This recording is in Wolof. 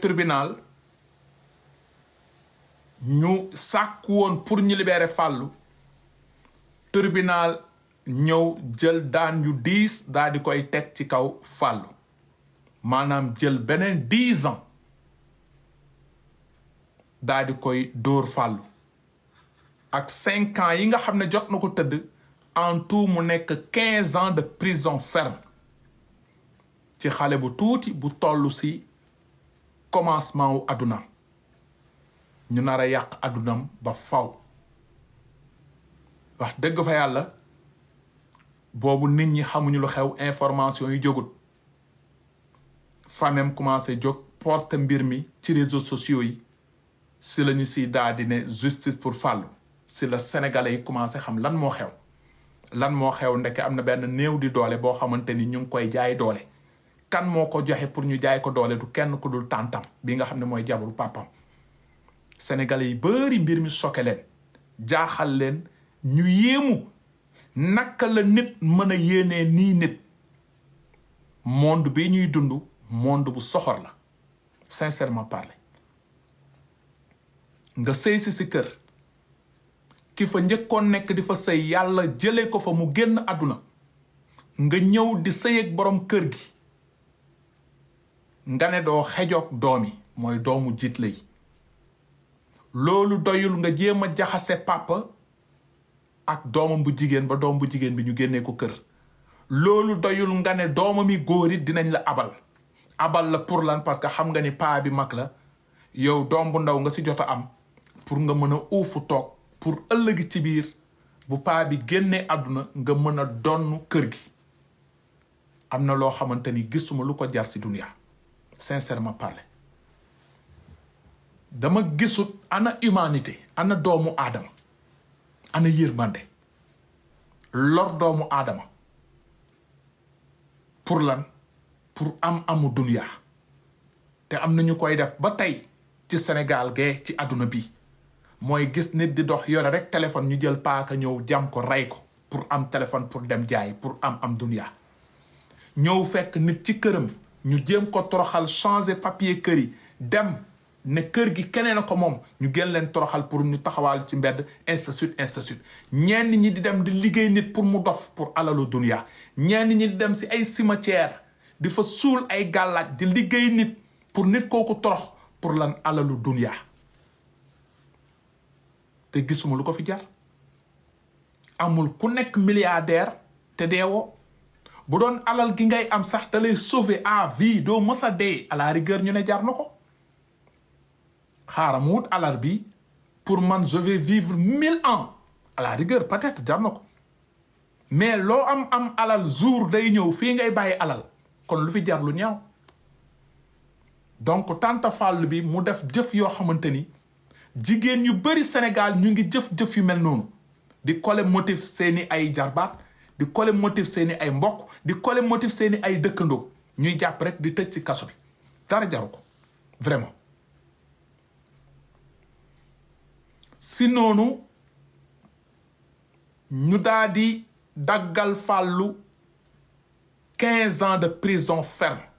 tribunal ñu sàkk woon pour ñu libérer Fallou tribunal ñëw jël daan yu diis daal di koy teg ci kaw Fallou maanaam jël beneen dix ans daal di koy dóor Fallou ak cinq ans yi nga xam ne jot na ko tëdd en tout mu nekk quinze ans de prison ferme ci xale bu tuuti bu toll si commencement wu adunam ñu nar a yàq adunam ba faw wax dëgg fa yàlla boobu nit ñi xamuñu lu xew information yi jógut famem commencé jóg porte mbir mi ci réseaux sociaux yi si la ñu si daal di ne justice pour Fallou si la sénégalais yi commencé xam lan moo xew lan moo xew ndeke am na benn néew di doole boo xamante ni ñu ngi koy jaay doole kan moo ko joxe pour ñu jaay ko doole du kenn ku dul tàntam bi nga xam ne mooy jabaru papam sénégalais yi bari mbir mi choqué leen jaaxal leen ñu yéemu naka la nit mën a yéenee nii nit monde bi ñuy dund monde bu soxor la sincèrement parler nga sëy si si kër ki fa njëkkoon nekk di fa sëy yàlla jëlee ko fa mu génn àdduna nga ñëw di sëy ak borom kër gi nga ne doo xejoog doom yi mooy doomu jiit la yi loolu doyul nga jéem a jaxase papa ak doomam bu jigéen ba doom bu jigéen bi ñu génnee ko kër loolu doyul nga ne doomam yi góor it dinañ la abal abal la pour lan parce que xam nga ni paa bi mag la yow doom bu ndaw nga si jot a am pour nga mën a uufu toog pour ëllëgi ci biir bu paa bi génnee àdduna nga mën a donn kër gi am na loo xamante ni gisuma lu ko jar si dunia sincèrement parler dama gisut ana humanité ana doomu aadama ana yërmande lor doomu aadama pour lan pour am amu dunia te am na ñu koy def ba tey ci Sénégal gee ci àdduna bi mooy gis nit di dox yore rek téléphone ñu jël paaka ñëw jam ko rey ko pour am téléphone pour dem jaay pour am am dunia ñëw fekk nit ci këram ñu jéem ko toroxal changer papier kër yi dem ne kër gi keneen a ko moom ñu gën leen toroxal pour ñu taxawal ci mbedd ainsi de suite ainsi de suite ñenn ñi di dem di liggéey nit pour mu dof pour alalu dunia ñenn ñi di dem si ay cimetière di fa suul ay gàllaaj di liggéey nit pour nit kooku torox pour lan alalu dunia te gisuma lu ko fi jar amul ku nekk milliardaire te deewoo bu doon alal gi ngay am sax da lay sauver à vie doo mës a dee à la rigueur ñu ne jar na ko xaaral mu wut alal bi pour man je vais vivre mille ans à la rigueur peut-être jar na ko mais loo am am alal jour day ñëw fii ngay bàyyi alal kon lu fi jar lu ñaaw donc tante Fall bi mu def jëf yoo xamante ni jigéen yu bari Sénégal ñu ngi jëf-jëf yu mel noonu di kole motif seeni ay jarbaat di kole motif seeni ay mbokk di kole motif seeni ay dëkkandoo ñuy jàpp rek di tëj ci kaso bi dara jaru ko vraiment si noonu ñu daal di daggal fàllu quinze ans de prison ferme